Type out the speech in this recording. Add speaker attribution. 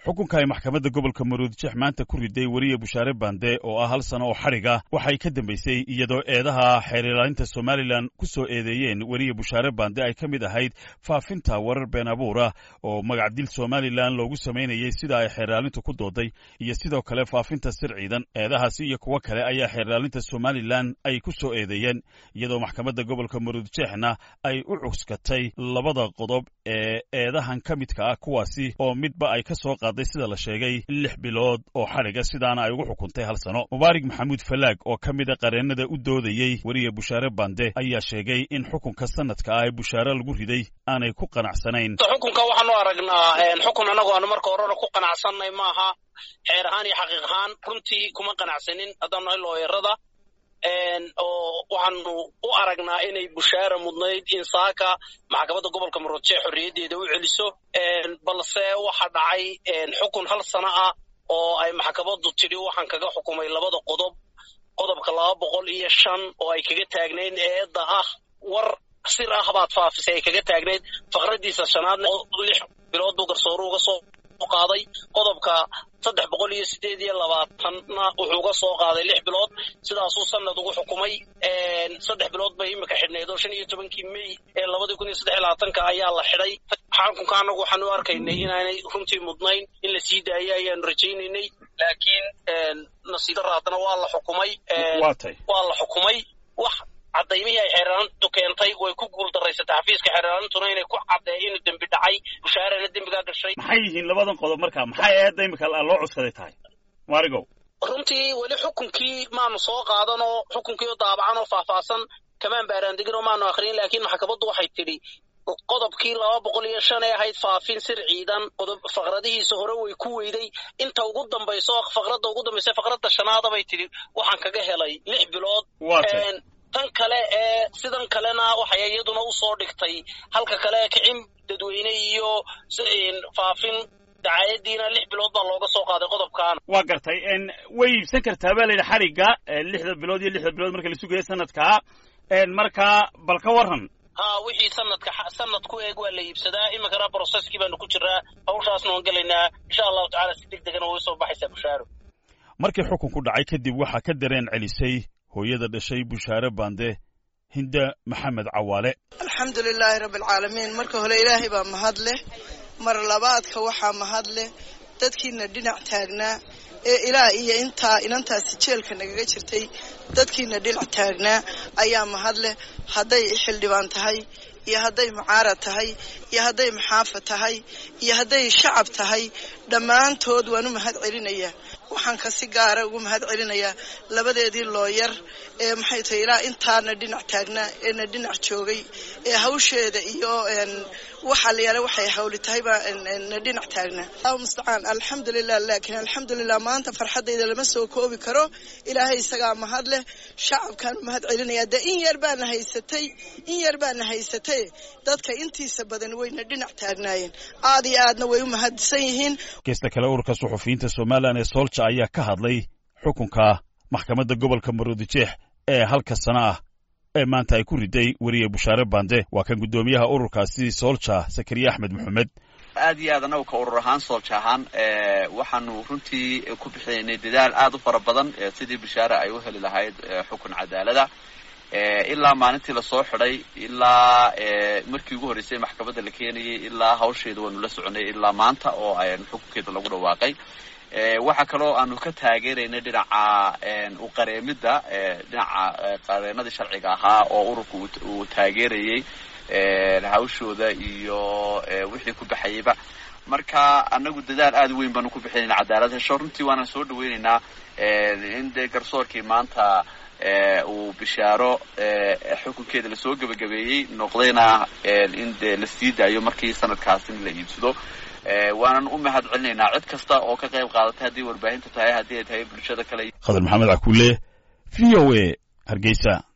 Speaker 1: xukunka ay maxkamadda gobolka maruudjeex maanta ku riday weriye bushaare bande oo ah hal sano oo xadhiga waxay ka dambaysay iyadoo eedaha xeer ilaalinta somalilan ku soo eedeeyeen weriye bushaare bande ay ka mid ahayd faafinta warar been abuura oo magacdil somalilan loogu samaynayay sida ay xeer ilaalintu ku dooday iyo sidoo kale faafinta sir ciidan eedahaasi iyo kuwo kale ayaa xeer ilaalinta somalilan ay ku soo eedeeyeen iyadoo maxkamadda gobolka maruudjeexna ay u cuskatay labada qodob ee eedahan ka midka ah kuwaasi oo midba ay ka soo qaaday sida la sheegay lix bilood oo xadhiga sidaana ay ugu xukuntay hal sano mubaarig maxamuud falaag oo ka mid a qareennada u doodayey weriye bushaare bande ayaa sheegay in xukunka sanadka ah ee bushaare lagu riday aanay ku qanacsanayn
Speaker 2: xukunka waxaanu aragnaa xukun annagu aanu marka horena ku qanacsanay maaha xeer ahaan iyo xaqiiq ahaan runtii kuma qanacsanin haddaan nahay looyarada oo waxaanu u aragnaa inay bushaara mudnayd in saaka maxkamadda gobolka maroodjeex xorriyaddeeda u celiso balse waxa dhacay xukun hal sano ah oo ay maxkamaddu tidhi waxaan kaga xukumay labada qodob qodobka laba boqol iyo shan oo ay kaga taagnayd eedda ah war sir ah baad faafisay ay kaga taagnayd faqraddiisa shanaadna lix bilood buu garsooru uga soo qaaday qodobka saddex boqol iyo sideed iyo labaatanna wuxuu uga soo qaaday lix bilood sidaasuu sanad ugu xukumay saddex bilood bay imika xidhnayd oo shan iyo tobankii mey ee labadii kun iyo saddex iyo labaatanka ayaa la xidhay xukunka annagu waxaanu arkaynay inaanay runtii mudnayn in la sii daayo ayaanu rajaynaynay laakiin nasiib darra haddana waa la xukumay waa la xukumay wax cadaymihii ay xeeraalintu keentay way ku guul daraysatay xafiiska xeeraalintuna inay ku caddeey inuu dembi dhacay bushaarena dembigaa gashay
Speaker 1: maxay yihiin labadan qodob marka maxay eedda imika loo cuskaday tahay maarigow
Speaker 2: runtii weli xukunkii maanu soo qaadanoo xukunkii oo daabacan oo faahfaahsan kamaan baaraandegin oo maanu akhriyin laakiin maxkamaddu waxay tidhi qodobkii laba boqol iyo shan ee ahayd faafin sir ciidan qodob faqradihiisa hore way ku weyday inta ugu dambayso faqradda ugu dambaysa faqradda shanaada bay tidhi waxaan kaga helay lix bilood tan kale ee sidan kalena waxay iyaduna u soo dhigtay halka kale kicin dadweyne iyo faafin dacaayadiina lix bilood baa looga soo qaaday qodobkaana
Speaker 1: waa gartay way iibsan kartaa baa layidhi xadhigga lixda bilood iyo lixda bilood marka la sugayo sanadkaa markaa bal ka warran
Speaker 2: ha wixii sanadka sanad ku eeg waa la iibsadaa iminkana broseskii baanu ku jiraa hawshaasna waan gelaynaa insha allahu tacala si deg degana way soo baxaysaa bushaaro
Speaker 1: markii xukunku dhacay kadib waxaa ka dareen celisay hooyada dhashay bushaare bande hinda maxamed cawaale
Speaker 3: alxamdu lilaahi rabbi alcaalamiin marka hore ilaahay baa mahad leh mar labaadka waxaa mahad leh dadkiina dhinac taagnaa ee ilaa iyo intaa inantaasi jeelka nagaga jirtay dadkiina dhinac taagnaa ayaa mahad leh hadday xildhibaan tahay iyo hadday mucaarad tahay iyo hadday maxaafa tahay iyo hadday shacab tahay dhammaantood waan u mahad celinayaa waxaan ka si gaara ugu mahad celinayaa labadeedii looyar ee maxay tahay ilaa intaana dhinac taagnaa eena dhinac joogay ee hawsheeda iyo waxa la yaala waxay hawli tahay baa na dhinac taagnaa allahu mustacaan alxamdulilah laakiin alxamdulilah maanta farxaddayda lama soo koobi karo ilaahay isagaa mahad leh shacabkaan u mahad celinayaa dee in yar baana haysatay in yar baana haysatay dadka intiisa badan wayna dhinac taagnaayeen aad iyo aadna way u mahadsan yihiin
Speaker 1: geesta kale ururka suxufiyiinta somalilan ee soolja ayaa ka hadlay xukunka maxkamadda gobolka maroodijeex ee halka sana ah ee maanta ay ku riday weriye bushaare bande waa kan guddoomiyaha ururkaasi soolja sakariye axmed maxamed
Speaker 4: aad iyo aad annagu ka urur ahaan soolja ahaan waxaanu runtii ku bixinaynay dadaal aad u fara badan sidii bushaare ay u heli lahayd xukun cadaalada ilaa maalintii lasoo xidhay ilaa markii ugu horreysay maxkamadda la keenayay ilaa hawsheeda waanu la soconay ilaa maanta oo xukunkeeda lagu dhawaaqay waxaa kaloo aanu ka taageeraynay dhinaca uqareemidda dhinaca qareenadii sharciga ahaa oo ururka uu taageerayay hawshooda iyo wixii ku baxayayba marka anagu dadaal aad weyn baanu ku bixinayna cadaalad hesho runtii waana soo dhaweynaynaa in dee garsoorkii maanta uu bishaaro xukunkeeda lasoo gebagabeeyey noqdayna in dee la sii daayo markii sanadkaas in la iibsado waanan u mahad celinaynaa cid kasta oo ka qayb qaadatay haddii warbaahinta tahay haddii ay tahay bulshada kale
Speaker 1: khadar maxamed cakuule v o a hargeysa